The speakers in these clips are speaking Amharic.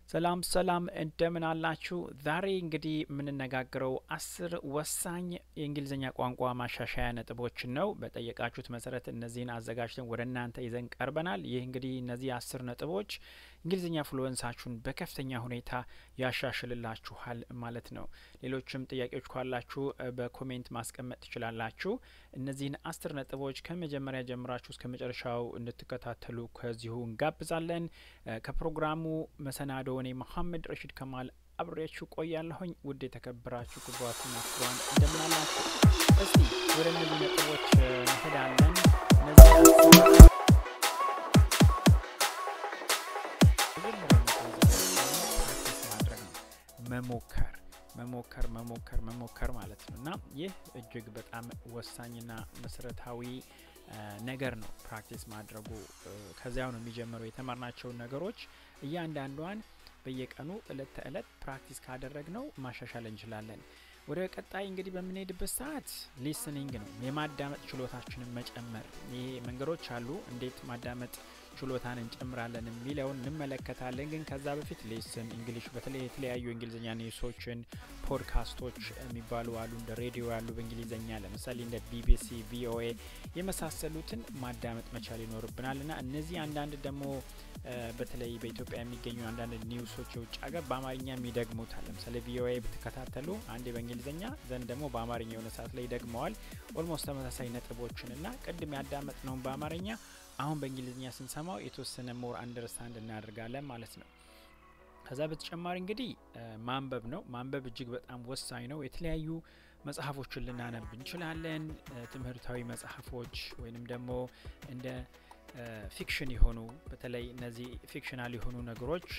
ሰላም ሰላም እንደምን አላችሁ? ዛሬ እንግዲህ የምንነጋገረው አስር ወሳኝ የእንግሊዝኛ ቋንቋ ማሻሻያ ነጥቦችን ነው። በጠየቃችሁት መሰረት እነዚህን አዘጋጅተን ወደ እናንተ ይዘን ቀርበናል። ይህ እንግዲህ እነዚህ አስር ነጥቦች እንግሊዝኛ ፍሉወንሳችሁን በከፍተኛ ሁኔታ ያሻሽልላችኋል ማለት ነው። ሌሎችም ጥያቄዎች ካላችሁ በኮሜንት ማስቀመጥ ትችላላችሁ። እነዚህን አስር ነጥቦች ከመጀመሪያ ጀምራችሁ እስከ መጨረሻው እንድትከታተሉ ከዚሁ እንጋብዛለን። ከፕሮግራሙ መሰናዶ እኔ መሐመድ ረሺድ ከማል አብሬያችሁ ቆያለሁኝ። ውድ የተከበራችሁ ክቡራትና ክቡራን እንደምን አላችሁ? እስቲ ወደ እነዚህ ነጥቦች እንሄዳለን። እነዚህ መሞከር መሞከር መሞከር መሞከር ማለት ነው እና ይህ እጅግ በጣም ወሳኝና መሰረታዊ ነገር ነው። ፕራክቲስ ማድረጉ ከዚያው ነው የሚጀምረው። የተማርናቸውን ነገሮች እያንዳንዷን በየቀኑ እለት ተእለት ፕራክቲስ ካደረግ ነው ማሻሻል እንችላለን። ወደ ቀጣይ እንግዲህ በምንሄድበት ሰዓት ሊስኒንግ ነው የማዳመጥ ችሎታችንን መጨመር። ይሄ መንገዶች አሉ እንዴት ማዳመጥ ችሎታን እንጨምራለን የሚለውን እንመለከታለን። ግን ከዛ በፊት ሌስን እንግሊሽ በተለይ የተለያዩ እንግሊዝኛ ኒውሶችን ፖድካስቶች የሚባሉ አሉ እንደ ሬዲዮ ያሉ በእንግሊዝኛ ለምሳሌ እንደ ቢቢሲ፣ ቪኦኤ የመሳሰሉትን ማዳመጥ መቻል ይኖርብናል እና እነዚህ አንዳንድ ደግሞ በተለይ በኢትዮጵያ የሚገኙ አንዳንድ ኒውሶች የውጭ ሀገር በአማርኛም ይደግሙታል። ለምሳሌ ቪኦኤ ብትከታተሉ አንዴ በእንግሊዝኛ ዘንድ ደግሞ በአማርኛ የሆነ ሰዓት ላይ ይደግመዋል። ኦልሞስት ተመሳሳይ ነጥቦችን እና ቅድም ያዳመጥ ነውን በአማርኛ አሁን በእንግሊዝኛ ስንሰማው የተወሰነ ሞር አንደርስታንድ እናደርጋለን ማለት ነው። ከዛ በተጨማሪ እንግዲህ ማንበብ ነው። ማንበብ እጅግ በጣም ወሳኝ ነው። የተለያዩ መጽሐፎችን ልናነብ እንችላለን። ትምህርታዊ መጽሐፎች ወይንም ደግሞ እንደ ፊክሽን የሆኑ በተለይ እነዚህ ፊክሽናል የሆኑ ነገሮች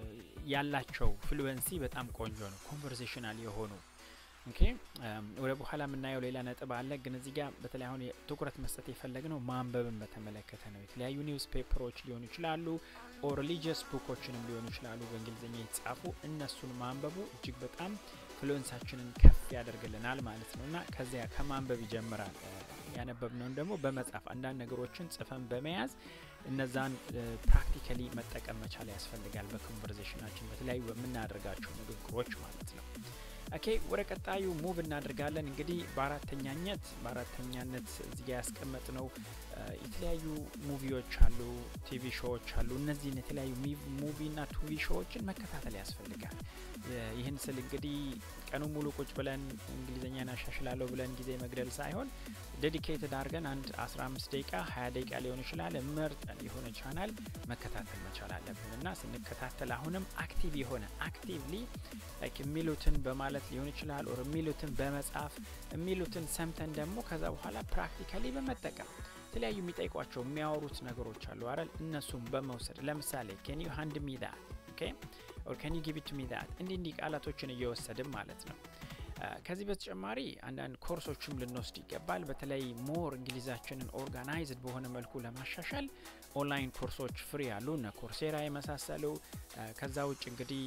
ያላቸው ፍሉዌንሲ በጣም ቆንጆ ነው። ኮንቨርሴሽናል የሆኑ ኦኬ ወደ በኋላ የምናየው ሌላ ነጥብ አለ። ግን እዚህ ጋር በተለይ አሁን ትኩረት መስጠት የፈለግ ነው ማንበብን በተመለከተ ነው። የተለያዩ ኒውስ ፔፐሮች ሊሆኑ ይችላሉ፣ ኦር ሪሊጂየስ ቡኮችንም ሊሆኑ ይችላሉ በእንግሊዝኛ የተጻፉ እነሱን ማንበቡ እጅግ በጣም ፍሉዌንሳችንን ከፍ ያደርግልናል ማለት ነው እና ከዚያ ከማንበብ ይጀምራል። ያነበብነውን ደግሞ በመጻፍ አንዳንድ ነገሮችን ጽፈን በመያዝ እነዛን ፕራክቲካሊ መጠቀም መቻል ያስፈልጋል። በኮንቨርዜሽናችን በተለያዩ በምናደርጋቸው ንግግሮች ማለት ነው። ኦኬ ወደ ቀጣዩ ሙቭ እናደርጋለን። እንግዲህ በአራተኛነት በአራተኛነት እዚጋ ያስቀመጥ ነው የተለያዩ ሙቪዎች አሉ፣ ቲቪ ሾዎች አሉ። እነዚህን የተለያዩ ሙቪና ቲቪ ሾዎችን መከታተል ያስፈልጋል። ይህን ስል እንግዲህ ቀኑ ሙሉ ቁጭ ብለን እንግሊዝኛን አሻሽላለሁ ብለን ጊዜ መግደል ሳይሆን ዴዲኬትድ አድርገን አንድ 15 ደቂቃ 20 ደቂቃ ሊሆን ይችላል መርጠን የሆነ ቻናል መከታተል መቻል አለብን እና ስንከታተል አሁንም አክቲቭ የሆነ አክቲቭሊ ላይክ የሚሉትን በማለት ሊሆን ይችላል ኦር የሚሉትን በመጻፍ የሚሉትን ሰምተን ደግሞ ከዛ በኋላ ፕራክቲካሊ በመጠቀም የተለያዩ የሚጠይቋቸው የሚያወሩት ነገሮች አሉ አይደል? እነሱም በመውሰድ ለምሳሌ ኬን ዩ ሃንድ ሚ ዳት ኦኬ ኦር ኬን ዩ ጊቭ ኢት ሚ ዳት እንዲህ እንዲህ ቃላቶችን እየወሰድን ማለት ነው። ከዚህ በተጨማሪ አንዳንድ ኮርሶችም ልንወስድ ይገባል። በተለይ ሞር እንግሊዛችንን ኦርጋናይዝድ በሆነ መልኩ ለማሻሻል ኦንላይን ኮርሶች ፍሪ ያሉ እነ ኮርሴራ የመሳሰሉ። ከዛ ውጭ እንግዲህ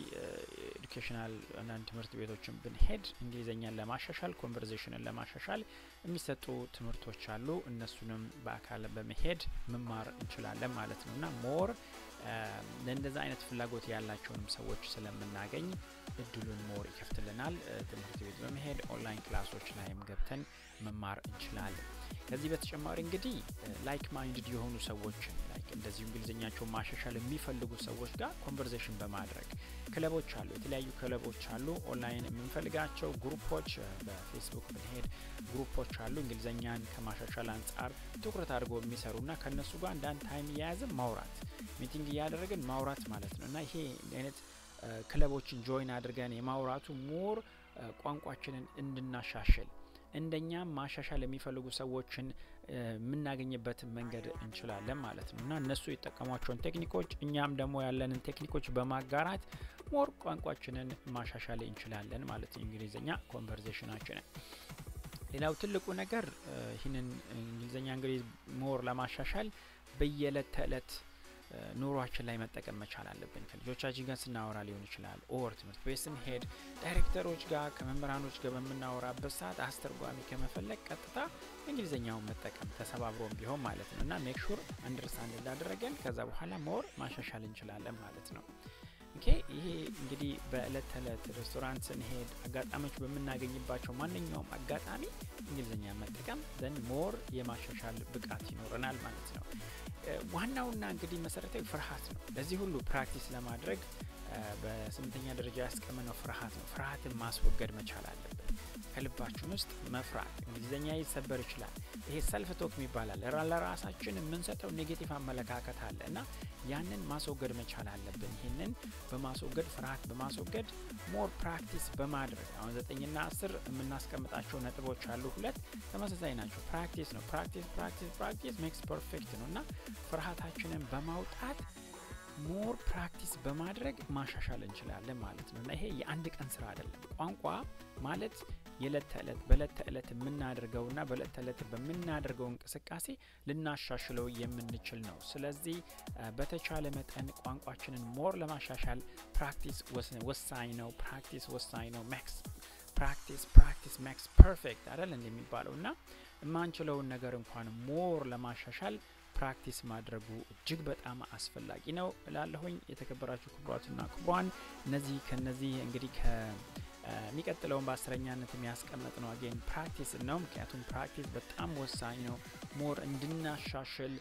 ኤዱኬሽናል አንዳንድ ትምህርት ቤቶችን ብንሄድ እንግሊዝኛን ለማሻሻል ኮንቨርዜሽንን ለማሻሻል የሚሰጡ ትምህርቶች አሉ። እነሱንም በአካል በመሄድ መማር እንችላለን ማለት ነው እና ሞር ለእንደዛ አይነት ፍላጎት ያላቸውንም ሰዎች ስለምናገኝ እድሉን ሞር ይከፍትልናል። ትምህርት ቤት በመሄድ ኦንላይን ክላሶች ላይም ገብተን መማር እንችላለን። ከዚህ በተጨማሪ እንግዲህ ላይክ ማይንድድ የሆኑ ሰዎችን ላይክ እንደዚሁ እንግሊዝኛቸውን ማሻሻል የሚፈልጉ ሰዎች ጋር ኮንቨርዜሽን በማድረግ ክለቦች አሉ፣ የተለያዩ ክለቦች አሉ። ኦንላይን የምንፈልጋቸው ግሩፖች በፌስቡክ ብንሄድ ግሩፖች አሉ። እንግሊዝኛን ከማሻሻል አንጻር ትኩረት አድርገው የሚሰሩና ከእነሱ ጋር አንዳንድ ታይም እየያዝን ማውራት ሚቲንግ እያደረግን ማውራት ማለት ነው እና ይሄ አይነት ክለቦችን ጆይን አድርገን የማውራቱ ሞር ቋንቋችንን እንድናሻሽል እንደኛም ማሻሻል የሚፈልጉ ሰዎችን የምናገኝበትን መንገድ እንችላለን ማለት ነው እና እነሱ የጠቀሟቸውን ቴክኒኮች እኛም ደግሞ ያለንን ቴክኒኮች በማጋራት ሞር ቋንቋችንን ማሻሻል እንችላለን ማለት ነው። እንግሊዝኛ ኮንቨርዜሽናችንን። ሌላው ትልቁ ነገር ይህንን እንግሊዝኛ እንግዲህ ሞር ለማሻሻል በየዕለት ተዕለት ኑሯችን ላይ መጠቀም መቻል አለብን። ከልጆቻችን ጋር ስናወራ ሊሆን ይችላል። ኦር ትምህርት ቤት ስንሄድ ዳይሬክተሮች ጋር ከመምህራኖች ጋር በምናወራበት ሰዓት አስተርጓሚ ከመፈለግ ቀጥታ እንግሊዝኛውን መጠቀም ተሰባብሮም ቢሆን ማለት ነው እና ሜክ ሹር አንደርስታንድ እንዳደረገን ከዛ በኋላ ሞር ማሻሻል እንችላለን ማለት ነው። ኦኬ ይሄ እንግዲህ በእለት ተዕለት ሬስቶራንት ስንሄድ አጋጣሚዎች በምናገኝባቸው ማንኛውም አጋጣሚ እንግሊዝኛ መጠቀም ዘንድ ሞር የማሻሻል ብቃት ይኖረናል ማለት ነው። ዋናውና እንግዲህ መሰረታዊ ፍርሃት ነው። ለዚህ ሁሉ ፕራክቲስ ለማድረግ በስምንተኛ ደረጃ ያስቀመነው ፍርሃት ነው። ፍርሃትን ማስወገድ መቻል አለብን። ከልባችን ውስጥ መፍራት እንግሊዝኛ ይሰበር ይችላል። ይሄ ሰልፍ ቶክ ይባላል። ለራሳችን የምንሰጠው ኔጌቲቭ አመለካከት አለ እና ያንን ማስወገድ መቻል አለብን። ይህንን በማስወገድ ፍርሃት በማስወገድ ሞር ፕራክቲስ በማድረግ አሁን ዘጠኝና አስር የምናስቀምጣቸው ነጥቦች አሉ። ሁለት ተመሳሳይ ናቸው። ፕራክቲስ ነው። ፕራክቲስ ፕራክቲስ ፕራክቲስ ሜክስ ፐርፌክት ነው እና ፍርሃታችንን በማውጣት ሞር ፕራክቲስ በማድረግ ማሻሻል እንችላለን ማለት ነው እና ይሄ የአንድ ቀን ስራ አይደለም። ቋንቋ ማለት የዕለት ተዕለት በዕለት ተዕለት የምናደርገውና በዕለት ተዕለት በምናደርገው እንቅስቃሴ ልናሻሽለው የምንችል ነው። ስለዚህ በተቻለ መጠን ቋንቋችንን ሞር ለማሻሻል ፕራክቲስ ወሳኝ ነው። ፕራክቲስ ወሳኝ ነው። ሜክስ ፕራክቲስ ፕራክቲስ ሜክስ ፐርፌክት አይደል እንደሚባለው እና የማንችለውን ነገር እንኳን ሞር ለማሻሻል ፕራክቲስ ማድረጉ እጅግ በጣም አስፈላጊ ነው እላለሁኝ። የተከበራችሁ ክቡራትና ክቡራን እነዚህ ከነዚህ እንግዲህ ከሚቀጥለውን በአስረኛነት የሚያስቀመጥ ነው አጌን ፕራክቲስ ነው። ምክንያቱም ፕራክቲስ በጣም ወሳኝ ነው ሞር እንድናሻሽል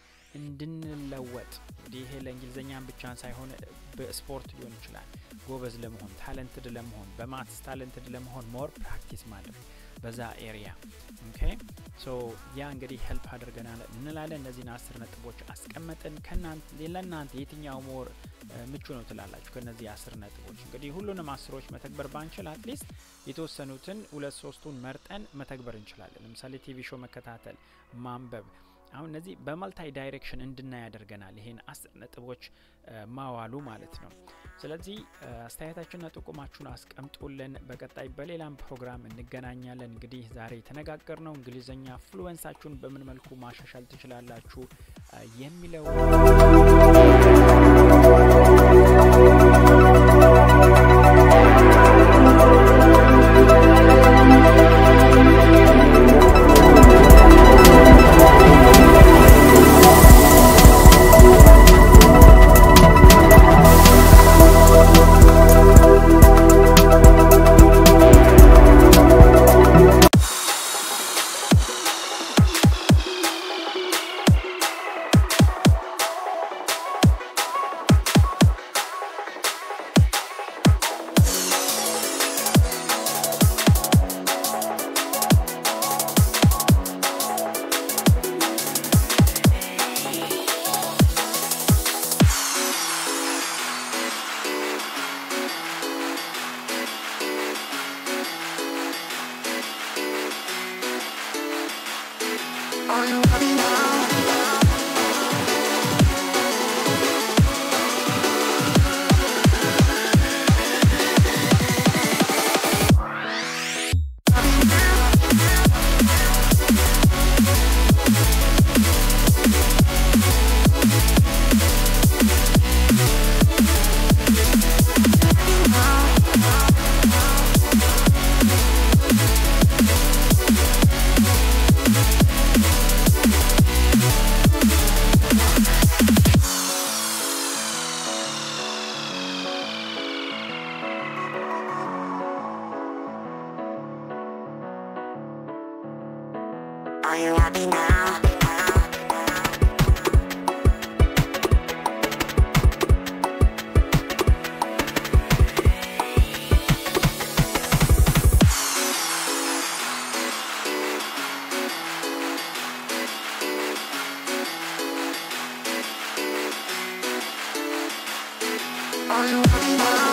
እንድንለወጥ እንግዲህ ይሄ ለእንግሊዝኛም ብቻ ሳይሆን በስፖርት ሊሆን ይችላል። ጎበዝ ለመሆን ታለንትድ ለመሆን በማትስ ታለንትድ ለመሆን ሞር ፕራክቲስ ማድረግ በዛ ኤሪያ ኦኬ ሶ ያ እንግዲህ ሄልፕ አድርገናል እንላለን። እነዚህን አስር ነጥቦች አስቀመጥን። ለእናንተ የትኛው ሞር ምቹ ነው ትላላችሁ? ከነዚህ አስር ነጥቦች እንግዲህ ሁሉንም አስሮች መተግበር ባንችል አትሊስት የተወሰኑትን ሁለት ሶስቱን መርጠን መተግበር እንችላለን። ለምሳሌ ቲቪ ሾው መከታተል፣ ማንበብ አሁን እነዚህ በመልታይ ዳይሬክሽን እንድናይ ያደርገናል። ይሄን አስር ነጥቦች ማዋሉ ማለት ነው። ስለዚህ አስተያየታችንና ጥቁማችሁን አስቀምጡልን። በቀጣይ በሌላም ፕሮግራም እንገናኛለን። እንግዲህ ዛሬ የተነጋገር ነው እንግሊዝኛ ፍሉዌንሳችሁን በምን መልኩ ማሻሻል ትችላላችሁ የሚለው Are you happy now? Are you happy now? Are you happy now?